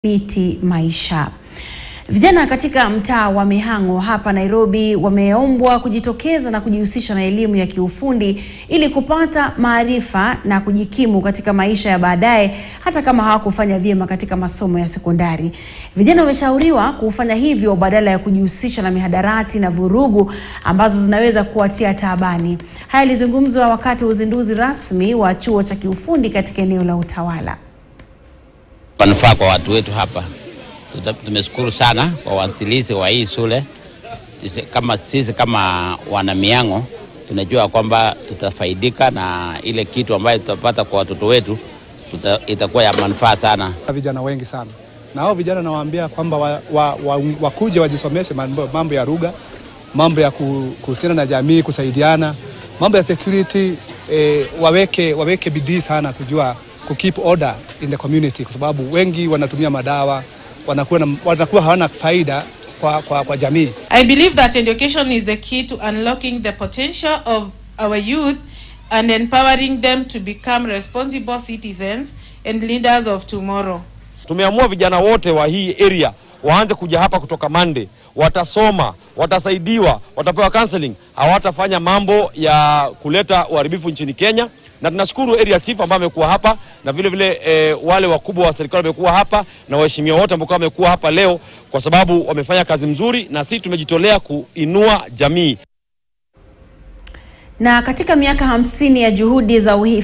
Miti Maisha. Vijana katika mtaa wa Mihang'o hapa Nairobi wameombwa kujitokeza na kujihusisha na elimu ya kiufundi ili kupata maarifa na kujikimu katika maisha ya baadaye hata kama hawakufanya vyema katika masomo ya sekondari. Vijana wameshauriwa kufanya hivyo badala ya kujihusisha na mihadarati na vurugu ambazo zinaweza kuwatia taabani. Haya yalizungumzwa wakati wa uzinduzi rasmi wa chuo cha kiufundi katika eneo la Utawala. manufaa kwa watu wetu hapa. Tuta- Tumeshukuru sana kwa waanzilishi wa hii shule. Sisi Kama sisi kama wana Mihang'o tunajua kwamba tutafaidika na ile kitu ambayo tutapata kwa watoto wetu tuta, itakuwa ya manufaa sana. vijana wengi sana na hao vijana nawaambia kwamba wa, wa, wa, wakuje wajisomeshe mambo, mambo ya lugha, mambo ya ku- kuhusiana na jamii, kusaidiana, mambo ya security eh, waweke, waweke bidii sana kujua ku keep order in the community, kwa sababu wengi wanatumia madawa wanakuwa, na, wanakuwa hawana faida kwa, kwa, kwa jamii. I believe that education is the key to unlocking the potential of our youth and empowering them to become responsible citizens and leaders of tomorrow. Tumeamua vijana wote wa hii area waanze kuja hapa kutoka Monday, watasoma, watasaidiwa, watapewa counseling, hawatafanya mambo ya kuleta uharibifu nchini Kenya. Na tunashukuru area chief ambaye amekuwa hapa na vile vile eh, wale wakubwa wa serikali wamekuwa hapa na waheshimiwa wote ambao wamekuwa hapa leo, kwa sababu wamefanya kazi mzuri, na sisi tumejitolea kuinua jamii. Na katika miaka hamsini ya juhudi za uhi